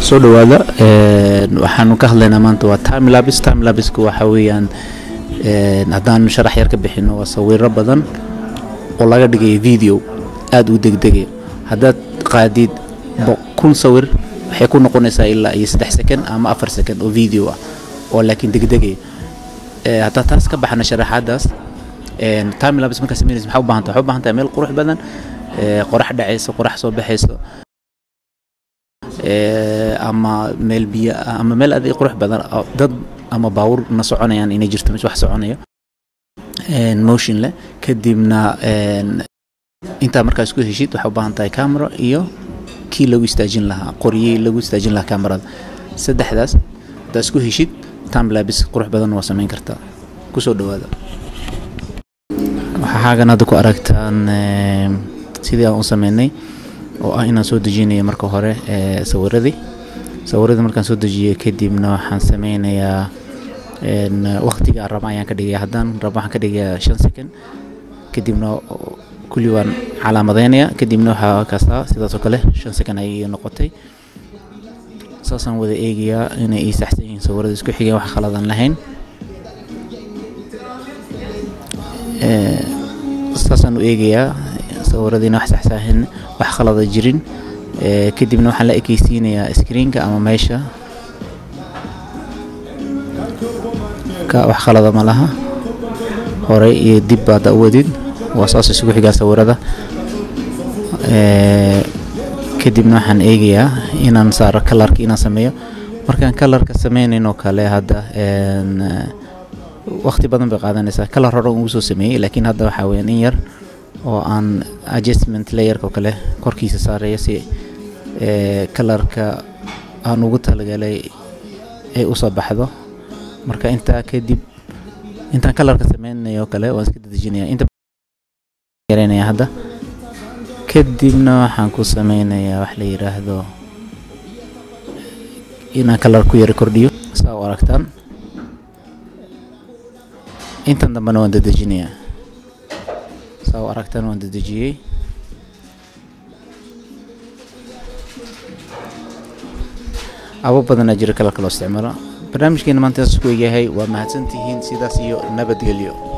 soo dhawaada waxaanu ka hadlaynaa maanta waa time labis time labiska waxa weeyaan haddaan sharax yar ka bixino waa sawiro badan oo laga dhigaya video aada u degdegaya haddaad qaadid kun sawir waxay ku noqonaysaa ilaa iyo saddex second ama afar second oo video ah oo laakiin degdegaya haddaa taas ka baxna sharaxaadaas time labis markaa samaynaysa maxaa u baahan tahay waxaa u baahan tahay meel qurux badan qorax dhacayso qorax soo baxayso ama meel biyo ah ama meel adig qurux badan dad ama baawur na soconayaan inay jirto mis wax soconayo motion leh kadibna intaa markaa isku heshid waxaa u baahan tahay camera iyo kii lagu istaajin lahaa qoryey lagu istaajin lahaa camerada saddexdaas haddaa isku heshid timelabis qurux badan waa samayn kartaa kusoo dhawaada waxaa xaagan hadda ku aragtaan sidii aan u sameynay oo ah inaan soo dejinayo marka hore sawiradii sawiradii markaan soo dejiyay kadibna waxaan sameynayaa waqtiga raba ayaan ka dhigaya haddaan raba waxaan ka dhigayaa shan second kadibna kulli waan calaamadeynaya kadibna waxaa kastaa sidaas oo kale shan second ayay noqotay saasaan wada eegayaa inay ii saxsan yihiin sawirada isku xigeen wax khaladan lahayn saasaan u eegayaa sawiradiina wax saxsaahin wax khalada jirin kadibna waxaan la ekeysiinayaa screenka ama meesha ka wax khalada ma laha hore iyo dib baada u wadid waa saas isugu xigaa sawirada kadibna waxaan eegayaa inaan saaro kalarka inaan sameeyo markaan kalarka sameynayn oo kale hadda waqti badan bay qaadanaysaa kalar hore ugu soo sameeyey laakiin hadda waxaa weyaan in yar oo aan adjustment layerka oo kale korkiisa saareeyo si kalarka aan ugu talagalay ay usoo baxdo marka intaa kadib intaan kalarka sameynayo oo kale waan iska dadejinaya inta yareynaya hadda kadibna waxaan ku sameynayaa wax la yiraahdo inaan kalar ku yara kordhiyo saa u aragtaan intan dambena waan dadejinayaa saa u aragtaan waan dadejiyey abo badanaa jira kalarka loo isticmaalo barnaamijkeena maanta saas ku egyahay waa mahadsantihiin sidaas iyo nabadgelyo